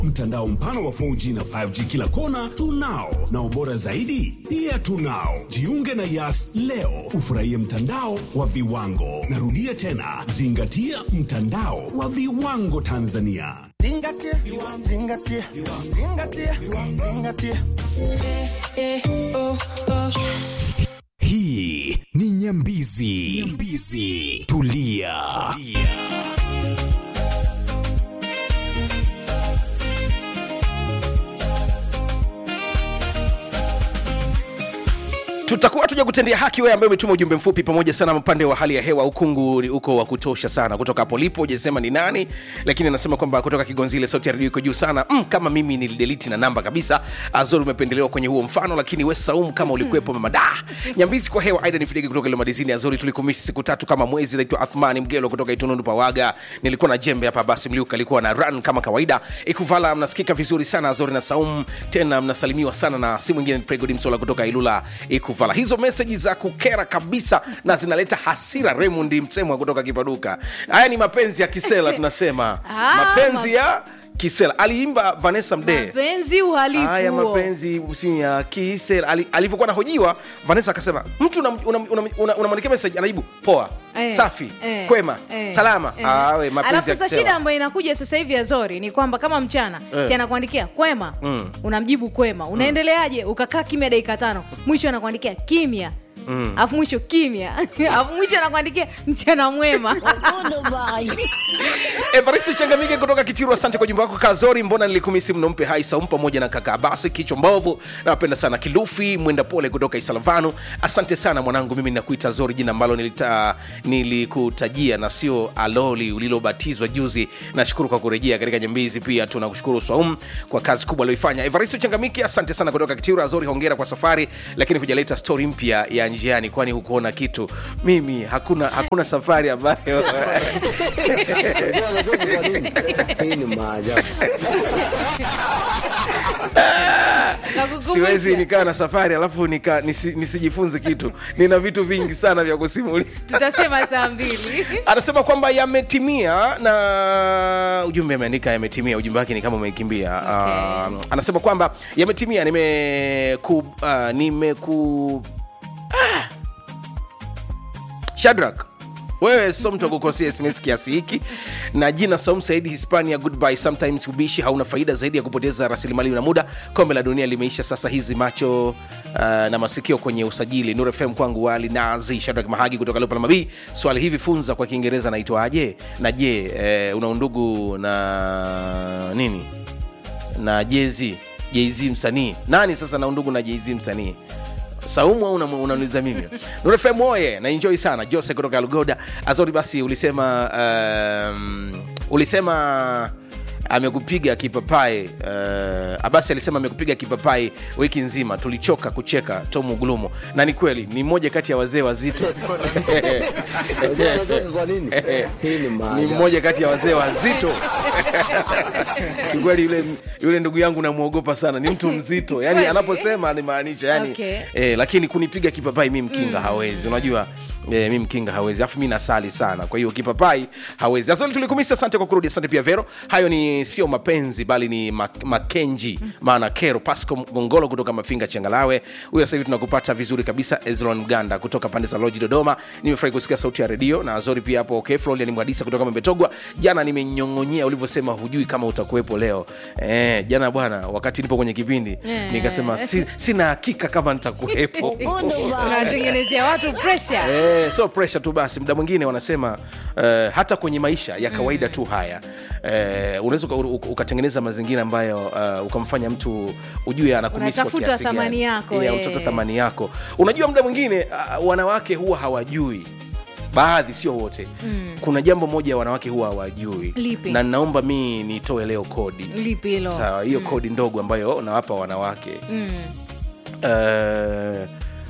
Mtandao mpana wa 4G na 5G kila kona tunao, na ubora zaidi pia tunao. Jiunge na Yas leo ufurahie mtandao wa viwango. Narudia tena, zingatia mtandao wa viwango Tanzania. Zingatia, zingatia, zingatia, zingatia. Hii ni Nyambizi. Nyambizi. Tulia. tutakuwa tuja kutendea haki wewe ambaye umetuma ujumbe mfupi pamoja sana upande wa hali ya hewa ukungu ni uko wa kutosha sana kutoka hapo lipo hujasema ni nani lakini anasema kwamba kutoka kigonzile sauti ya redio iko juu sana mm, kama mimi nilideliti na namba kabisa azori umependelewa kwenye huo mfano lakini we saum kama ulikuwepo mama da nyambizi kwa hewa aida nifidege kutoka ile madizini azori tulikumisi siku tatu kama mwezi naitwa athmani mgelo kutoka itunundu pawaga nilikuwa na jembe hapa basi mliuka alikuwa na run kama kawaida ikuvala mnasikika vizuri sana azori na saum tena mnasalimiwa sana na si mwingine ni pregodi msola kutoka ilula ikuvala hizo meseji za kukera kabisa na zinaleta hasira raymond msemwa kutoka kipaduka haya ni mapenzi ya kisela tunasema Ah, mapenzi ya kisela aliimba vanessa mdee mapenzi uhalifu haya huo. mapenzi si ya kisela Ali- alivyokuwa nahojiwa vanessa akasema mtu unamwandikia una, una, una, unamwandikia message anajibu poa Eh, safi eh, kwema eh, salama eh. Ah, we, mapenzi alafu ya sasa kisela. shida ambayo inakuja sasa hivi ya zori ni kwamba kama mchana Eh. si anakuandikia kwema unamjibu kwema unaendeleaje ukakaa kimya dakika tano mwisho anakuandikia kimya alafu mwisho kimya alafu mwisho anakuandikia mchana mwema evaristo changamike kutoka kitiru asante kwa jumba wako kazori mbona nilikumisi mno mpe hai saum pamoja na kaka abasi kichwa mbovu nawapenda sana kilufi mwenda pole kutoka isalavanu asante sana mwanangu mimi nakuita zori jina ambalo nilita, nilikutajia na sio aloli ulilobatizwa juzi nashukuru kwa kurejea katika nyambizi pia tunakushukuru saum kwa kazi kubwa alioifanya evaristo changamike asante sana kutoka kitiru azori hongera kwa safari lakini hujaleta stori mpya ya njiani kwani hukuona kitu mimi hakuna hakuna safari ambayo Hii ni maajabu. Nakukumbusha. siwezi nikaa na safari alafu nika, nisi, nisijifunze kitu nina vitu vingi sana vya kusimulia tutasema saa mbili anasema kwamba yametimia na ujumbe ameandika yametimia ujumbe wake ni kama umekimbia Okay. uh, anasema kwamba yametimia nimeku uh, nimeku ah. shadrak wewe so mtu akukosia sms kiasi hiki na jina saum saidi hispania goodbye sometimes ubishi hauna faida zaidi ya kupoteza rasilimali na muda kombe la dunia limeisha sasa hizi macho uh, na masikio kwenye usajili nur fm kwangu wali nazi shadrak mahagi kutoka lopalamabii swali hivi funza kwa kiingereza naitwaje na je eh, una undugu na nini na jezi jz msanii nani sasa na undugu na jz msanii saumu au unam- unaniuliza mimi nurefem oye na enjoy sana jose kutoka lugoda azori basi ulisema um, ulisema amekupiga kipapai uh, abasi alisema amekupiga kipapai wiki nzima tulichoka kucheka tomu gulumo na ni kweli ni mmoja kati ya wazee wazito Unajua unajua kwa nini? Hii ni ni maajabu. mmoja kati ya wazee wazito kikweli yule, yule ndugu yangu namwogopa sana ni mtu mzito yani Kweli? anaposema animaanisha yani Okay. eh, lakini kunipiga kipapai mi mkinga mm. hawezi unajua Eh, mi mkinga hawezi alafu mi nasali sana kwa hiyo kipapai hawezi asante tulikumisa asante kwa kurudi asante pia vero hayo ni sio mapenzi bali ni mak- makenji maana kero pasco gongolo kutoka mafinga changalawe huyo sasa hivi tunakupata vizuri kabisa ezlon mganda kutoka pande za loji dodoma nimefurahi kusikia sauti ya redio na azori pia hapo okay florian mwadisa kutoka membetogwa jana nimenyongonyea ulivyosema hujui kama utakuwepo leo eh, jana bwana wakati nipo kwenye kipindi Eh. nikasema si, sina hakika kama nitakuwepo unawatengenezea watu pressure Eh, so pressure tu basi muda mwingine wanasema uh, hata kwenye maisha ya kawaida tu haya uh, unaweza uka- uka- ukatengeneza mazingira ambayo uh, ukamfanya mtu ujue anakumisi kwa Unatafuta kiasi gani. thamani yako, Yeah, eh. unatafuta thamani yako unajua muda mwingine uh, wanawake huwa hawajui baadhi sio wote mm. kuna jambo moja wanawake huwa hawajui Lipi? na naomba mi nitoe leo kodi lipi hilo sawa hiyo kodi ndogo ambayo nawapa wanawake Mm. uh,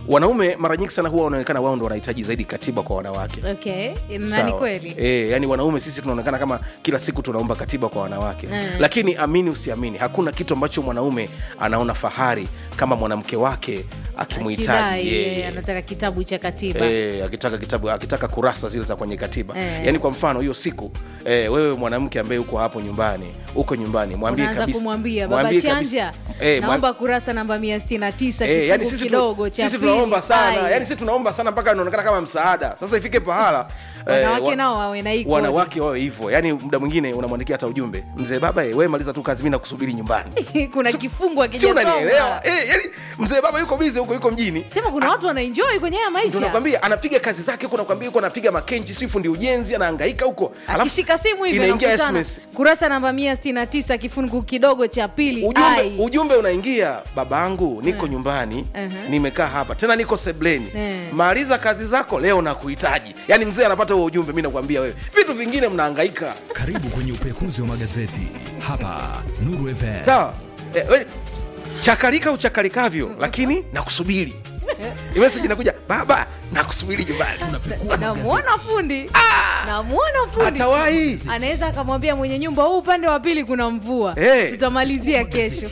wanaume mara nyingi sana huwa wanaonekana wao ndo wanahitaji zaidi katiba kwa wanawake okay na ni Sawa. kweli E, yani wanaume sisi tunaonekana kama kila siku tunaomba katiba kwa wanawake Mm. lakini amini usiamini hakuna kitu ambacho mwanaume anaona fahari kama mwanamke wake akimhitaji Kidai, yeye. eh, anataka kitabu cha katiba E, akitaka kitabu akitaka kurasa zile za kwenye katiba Eh. yaani kwa mfano hiyo siku e, wewe mwanamke ambaye uko hapo nyumbani uko nyumbani mwambie unaanza kabisa kumwambia baba mwambie kabisa- chanja Eh, mwam- naomba kurasa namba mia sitini na tisa Eh, yani kifungu sisi, kidogo tu, cha sisi pili. tunaomba sana Ai. yani sisi tunaomba sana mpaka inaonekana kama msaada sasa ifike pahala Wanawake wa- nao wawe na hii kodi. wanawake wawe hivyo yani muda mwingine unamwandikia hata ujumbe mzee baba eh, wewe maliza tu kazi mi nakusubiri nyumbani kuna kifungu si unanielewa akijasoma eh, yani mzee baba yuko bize huko yuko mjini sema kuna watu wanaenjoy kwenye haya Ndio maisha nakwambia anapiga kazi zake huko nakwambia huko anapiga makenchi si fundi ujenzi anahangaika huko Alafu akishika simu hivi inaingia anakutana. SMS kurasa namba mia sitini na tisa kifungu kidogo cha pili ujumbe, Ai. ujumbe unaingia babangu niko nyumbani Uh-huh. nimekaa hapa tena niko sebleni Eh. maliza kazi zako leo nakuhitaji yaani mzee anapata huo ujumbe mi nakwambia wewe vitu vingine mnahangaika Karibu kwenye upekuzi wa magazeti hapa Nuru FM. sawa eh, we- chakarika uchakarikavyo lakini nakusubiri imeseji inakuja baba nakusubiri nyumbani namwona fundi namwona fundi atawahi anaweza akamwambia mwenye nyumba huu upande wa pili kuna mvua Eh. tutamalizia kesho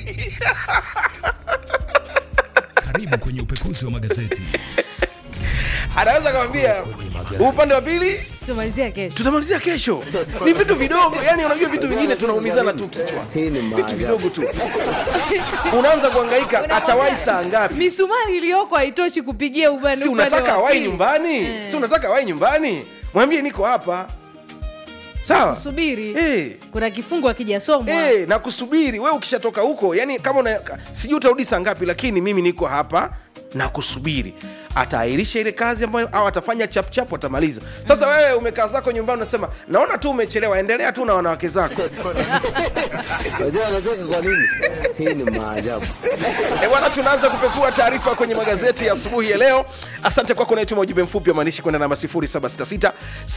Karibu kwenye upekuzi wa magazeti. anaweza akamwambia "Huu upande wa pili tutamalizia kesho tutamalizia kesho ni vitu vidogo yani unajua vitu vingine tunaumizana tu kichwa Hii ni vitu maajabu. vidogo tu unaanza kuhangaika Unamwambia, atawahi saa ngapi misumari iliyoko haitoshi kupigia upande si upande unataka wa awai pili. nyumbani Eh. si unataka awai nyumbani mwambie niko hapa sawa subiri Eh. kuna kifungu akijasomwa Eh, na kusubiri we ukishatoka huko yani kama una, sijui utarudi saa ngapi lakini mimi niko hapa na kusubiri ataahirisha ile kazi ambayo au atafanya chapchap atamaliza sasa wewe umekaa zako nyumbani unasema naona tu umechelewa endelea tu na wanawake zako Unajua anacheka kwa nini? Hii ni maajabu. E bwana, tunaanza kupekua taarifa kwenye magazeti ya asubuhi ya leo. Asante kwako unayetuma ujumbe mfupi wa maandishi kwenda namba 0766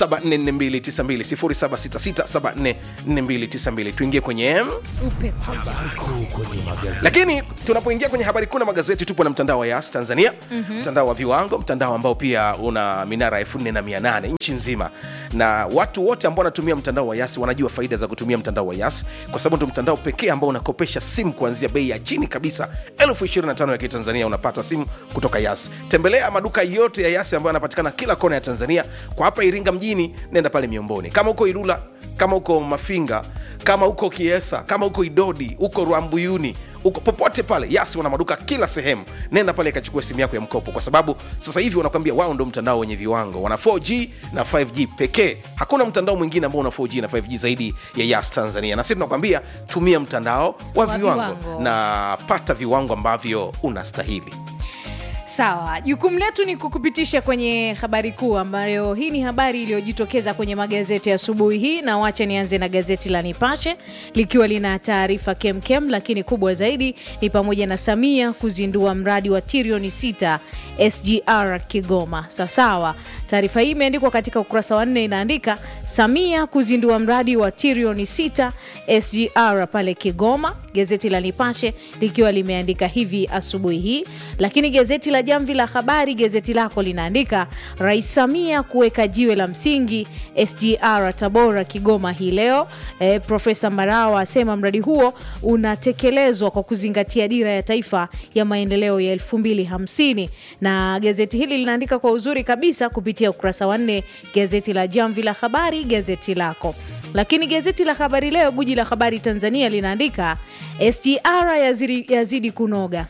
744292 0766 tuingie kwenye upekuzi lakini tunapoingia kwenye habari kuu na magazeti tupo na mtandao wa yas tanzania mm-hmm. mtandao wa viwango mtandao ambao pia una minara 48 nchi nzima na watu wote ambao wanatumia mtandao wa yas wanajua faida za kutumia mtandao wa yas kwa sababu ndo mtandao pekee ambao unakopesha simu kuanzia bei ya chini kabisa elfu 25 ya kitanzania unapata simu kutoka yas tembelea maduka yote ya yas ambayo yanapatikana kila kona ya tanzania kwa hapa iringa mjini nenda pale miomboni kama uko ilula kama uko mafinga kama uko kiesa kama uko idodi uko rwambuyuni uko popote pale yasi wana maduka kila sehemu nenda pale ikachukua simu yako ya mkopo kwa sababu sasa hivi wanakwambia wao ndo mtandao wenye viwango wana 4g na 5g pekee hakuna mtandao mwingine ambao una 4g na 5g zaidi ya yas tanzania na sisi tunakwambia tumia mtandao wa, Wa viwango, viwango. na pata viwango ambavyo unastahili sawa jukumu letu ni kukupitisha kwenye habari kuu ambayo hii ni habari iliyojitokeza kwenye magazeti ya asubuhi hii na wacha nianze na gazeti la nipashe likiwa lina taarifa kemkem lakini kubwa zaidi ni pamoja na samia kuzindua mradi wa trilioni 6 sgr kigoma sawasawa taarifa hii imeandikwa katika ukurasa wa nne inaandika samia kuzindua mradi wa trilioni 6 sgr pale kigoma gazeti la nipashe likiwa limeandika hivi asubuhi hii lakini gazeti la jamvi la habari gazeti lako linaandika rais samia kuweka jiwe la msingi sgr tabora kigoma hii leo e, profesa marawa asema mradi huo unatekelezwa kwa kuzingatia dira ya taifa ya maendeleo ya 250 na gazeti hili linaandika kwa uzuri kabisa kupitia ukurasa wa nne gazeti la jamvi la habari gazeti lako lakini gazeti la habari leo guji la habari tanzania linaandika sgr yazidi, yazidi kunoga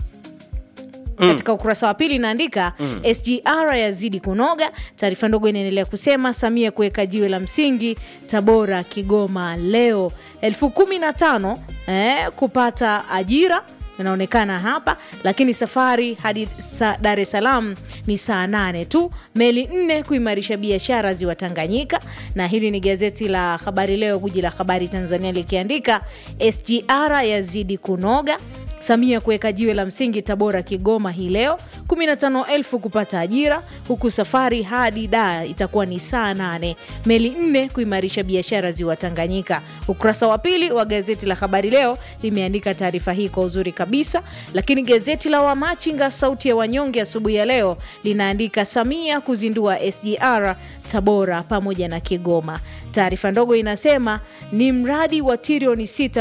katika ukurasa wa pili inaandika mm. sgr yazidi kunoga taarifa ndogo inaendelea kusema samia kuweka jiwe la msingi tabora kigoma leo elfu kumi na tano eh, kupata ajira inaonekana hapa lakini safari hadi sa, dar es salaam ni saa nane tu meli nne kuimarisha biashara ziwa tanganyika na hili ni gazeti la habari leo guji la habari tanzania likiandika sgr yazidi kunoga Samia kuweka jiwe la msingi Tabora Kigoma hii leo, 15,000 kupata ajira, huku safari hadi Dar itakuwa ni saa nane. Meli nne kuimarisha biashara ziwa Tanganyika. Ukurasa wa pili wa gazeti la Habari Leo limeandika taarifa hii kwa uzuri kabisa, lakini gazeti la Wamachinga Sauti ya Wanyonge asubuhi ya leo linaandika Samia kuzindua SGR Tabora pamoja na Kigoma. Taarifa ndogo inasema ni mradi wa trilioni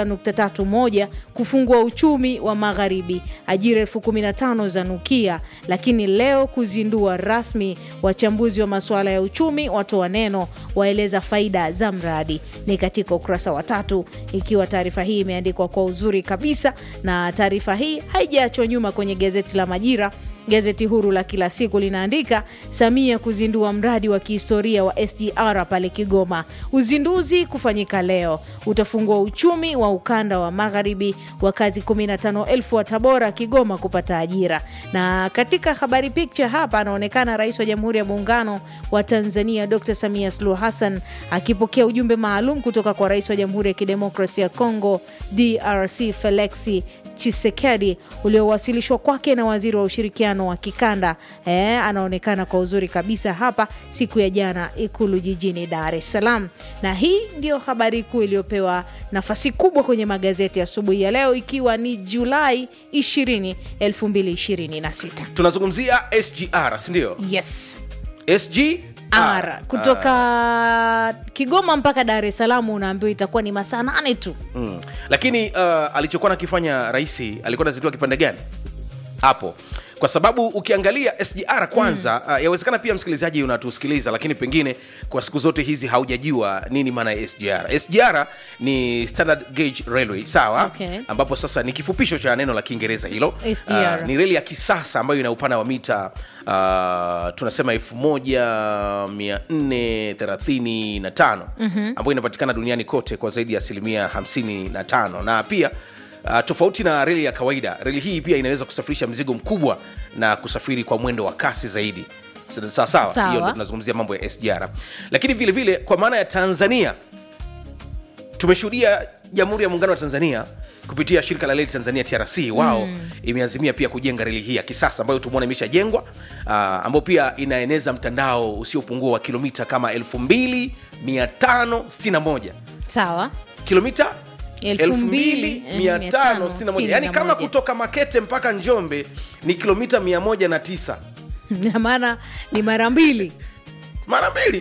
6.31 kufungua uchumi wa magharibi, ajira elfu 15 za nukia, lakini leo kuzindua rasmi. Wachambuzi wa masuala ya uchumi watoa neno, waeleza faida za mradi. Ni katika ukurasa wa tatu, ikiwa taarifa hii imeandikwa kwa uzuri kabisa, na taarifa hii haijaachwa nyuma kwenye gazeti la Majira. Gazeti huru la kila siku linaandika Samia kuzindua mradi wa kihistoria wa SGR pale Kigoma. Uzinduzi kufanyika leo, utafungua uchumi wa ukanda wa magharibi, wakazi 15,000 wa Tabora, Kigoma kupata ajira. Na katika habari picha hapa anaonekana Rais wa Jamhuri ya Muungano wa Tanzania Dr. Samia Suluhu Hassan akipokea ujumbe maalum kutoka kwa Rais wa Jamhuri ya Kidemokrasia ya Kongo DRC Felixi Chisekedi uliowasilishwa kwake na waziri wa ushirikiano wa kikanda eh, anaonekana kwa uzuri kabisa hapa siku ya jana Ikulu jijini Dar es Salaam. Na hii ndio habari kuu iliyopewa nafasi kubwa kwenye magazeti asubuhi ya, ya leo ikiwa ni Julai 20, 2026. tunazungumzia sgr sindio Yes. sg R kutoka Kigoma mpaka Dar es Salaam unaambiwa itakuwa ni masaa nane tu. mm. lakini uh, alichokuwa nakifanya raisi alikuwa nazitoa kipande gani hapo kwa sababu ukiangalia sgr kwanza mm. uh, yawezekana pia msikilizaji unatusikiliza lakini pengine kwa siku zote hizi haujajua nini maana ya sgr sgr ni standard gauge railway sawa Okay. ambapo sasa ni kifupisho cha neno la kiingereza hilo SGR. Uh, ni reli ya kisasa ambayo ina upana wa mita uh, tunasema 1435 mm-hmm. ambayo inapatikana duniani kote kwa zaidi ya asilimia 55 na pia Uh, tofauti na reli ya kawaida reli hii pia inaweza kusafirisha mzigo mkubwa na kusafiri kwa mwendo wa kasi zaidi sawa sawa Sawa. hiyo ndo tunazungumzia mambo ya sgr lakini vile vile kwa maana ya tanzania tumeshuhudia jamhuri ya muungano wa tanzania kupitia shirika la reli tanzania trc wao mm. imeazimia pia kujenga reli hii ya kisasa ambayo tumeona imeshajengwa uh, ambayo pia inaeneza mtandao usiopungua wa kilomita kama 2561 Sawa. kilomita 2561. 2561 yani kama kutoka makete mpaka njombe ni kilomita 109 na maana ni mara mbili mara mbili